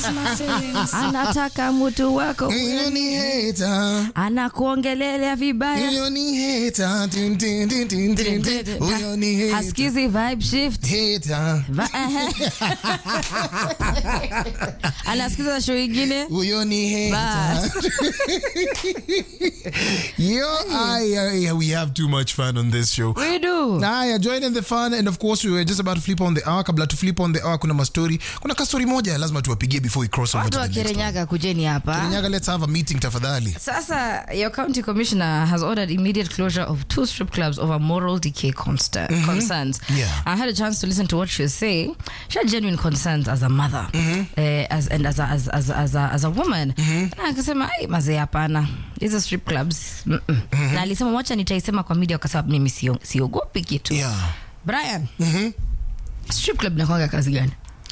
anataka mtu wako Huyo ni hater. anakuongelelea vibaya Huyo ni hater. Tin, tin, tin, tin, tin, tin. Huyo ni hater. hasikizi vibe shift Hater. Va- ehe. anasikiza show ingine Huyo ni Bas. hater. Yo, I, I, we have too much fun on this show. we do Haya, join in the fun and of course we were just about to flip on the hour. Kabla to flip on the hour, kuna mastori, kuna kastori moja lazima tuwapigie before we cross over watu to wa the next one. kirenyaga kujeni hapa Kirinyaga, let's have a meeting tafadhali. Sasa, your county commissioner has ordered immediate closure of two strip clubs over moral decay consta- concerns. Yeah. I had a chance to listen to what she was saying. She had genuine concerns as a mother eh, as, and as a, as, as, as a, as a woman. Na akasema ai mazee hapana hizo strip clubs mm -mm. na alisema wacha nitaisema kwa media kwa sababu mimi sio- siogopi kitu Yeah. brian strip club inakwanga kazi gani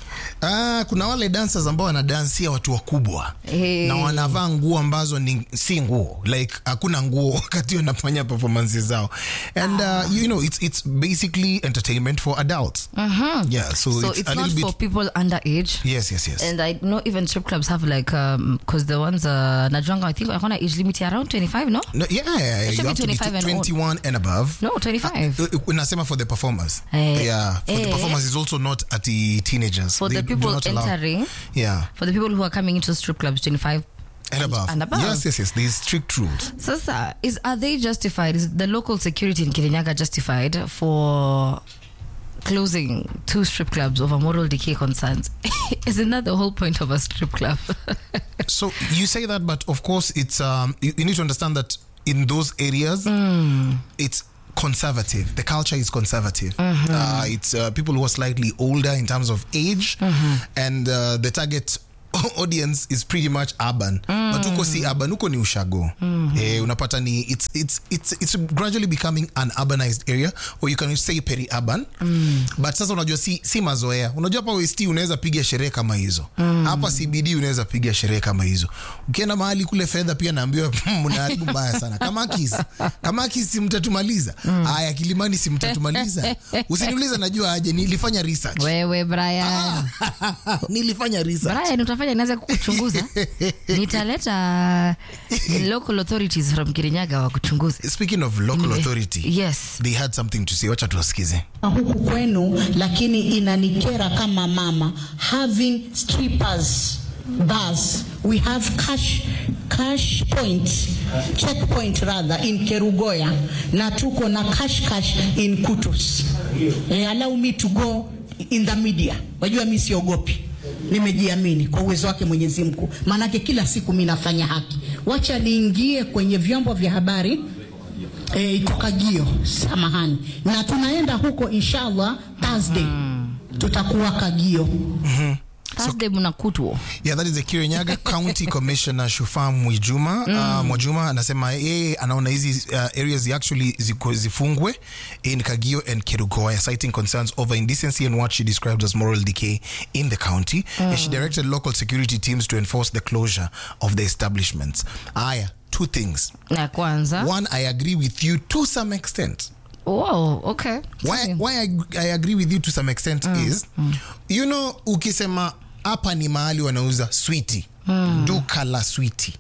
Ah, kuna wale dancers ambao wanadansia watu wakubwa Eh. na wanavaa nguo ambazo ni si nguo like hakuna nguo wakati wanafanya performance zao and uh, you know it's, it's basically entertainment for adults yeah so, so it's, it's, a not little for bit people underage yes yes yes And I know even strip clubs have like um because the ones uh Najwanga I think I want age limit around 25 no no, yeah, yeah, yeah. It should you be have to be 25 and old. 21 and above no 25 Uh, uh, nasema for the performers Eh, yeah for the eh. performers is also not at the teenagers for They the do people not allow- entering yeah for the people who are coming into strip clubs 25 and above. and above. yes yes yes there's strict rules Sasa is are they justified is the local security in Kirinyaga justified for closing two strip clubs over moral decay concerns isn't that the whole point of a strip club So you say that, but of course, it's um, you, you need to understand that in those areas, it's conservative. The culture is conservative. Uh, it's uh, people who are slightly older in terms of age, and uh, the target audience is pretty much urban. But uko si urban, uko ni ushago. Eh, unapata ni it's it's it's it's gradually becoming an urbanized area, or you can say peri-urban. But sasa unajua si, si mazoea. Unajua hapa West unaweza piga sherehe kama hizo. Hapa CBD unaweza piga sherehe kama hizo. Ukienda mahali kule fedha pia naambiwa mnaharibu mbaya sana. Kama kisi. Kama kisi si mtatumaliza. Haya Kilimani si mtatumaliza. Usiniulize najua aje nilifanya research. wewe Brian nilifanya research. Brian utafanya nianze kukuchunguza nitaleta local authorities from Kirinyaga wa kuchunguze Speaking of local authority. yes They had something to say. Wacha tuwasikize. huku kwenu lakini inanikera kama mama having strippers bars we have cash cash point checkpoint rather in kerugoya na tuko na cash cash in kutus eh, allow me to go in the media wajua mi siogopi nimejiamini kwa uwezo wake mwenyezi mungu maanake kila siku mi nafanya haki wacha niingie kwenye vyombo vya habari e, iko Kagio, samahani, na tunaenda huko inshallah Thursday tutakuwa Kagio. Thursday mnakutwa Yeah, that is the Kirinyaga County Commissioner Shufa Mwijuma. Uh, Mwajuma anasema yeye anaona hizi uh, areas actually ziko zifungwe in Kagio and Kerugoya citing concerns over indecency and what she described as moral decay in the county. And she directed local security teams to enforce the closure of the establishments. Aya, two things. na kwanza One, I agree with you to some extent. oh okay why, why I, I agree with you to some extent is you know ukisema hapa ni mahali wanauza switi duka la switi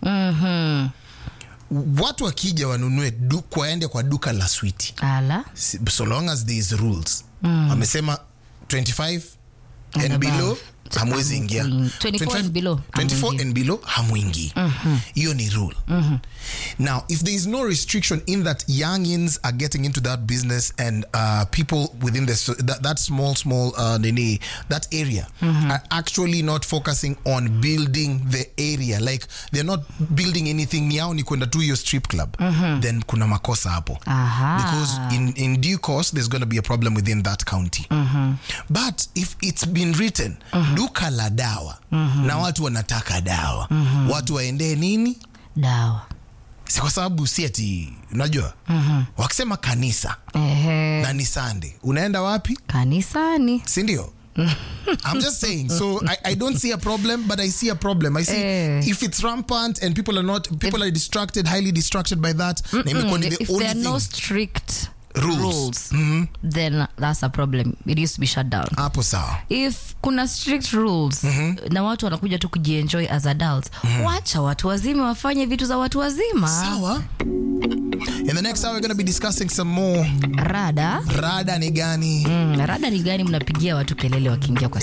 watu wakija wanunue du, waende kwa duka la switi ala Si- so long as there is rules wamesema 25 and, And below above. hamwezi ingia 24 and below, 24 hamwingi. and below hamwingi hiyo ni rule now if there is no restriction in that youngins are getting into that business and uh, people within the, so- that, that small small uh, nini, that area are actually not focusing on building the area like they're not building anything yao ni kwenda tu hiyo strip club then kuna makosa hapo Aha. because in, in due course there's going to be a problem within that county but if it's been written duka la dawa na watu wanataka dawa watu waendee nini dawa si kwa sababu si ati unajua wakisema kanisa ehe na ni sande unaenda wapi kanisani sindio I'm just saying. So I, I don't see a problem, but I see a problem. I see Eh. if it's rampant and people are not people are distracted, highly distracted by that. na imekuwa ni if the there only are no thing. strict Rules. then that's a problem it used to be shut down hapo sawa if kuna strict rules na watu wanakuja tu kujienjoy as adults wacha watu wazima wafanye vitu za watu wazima sawa in the next hour we're going to be discussing some more rada rada ni gani mm, rada ni gani mnapigia watu kelele wakiingia kwa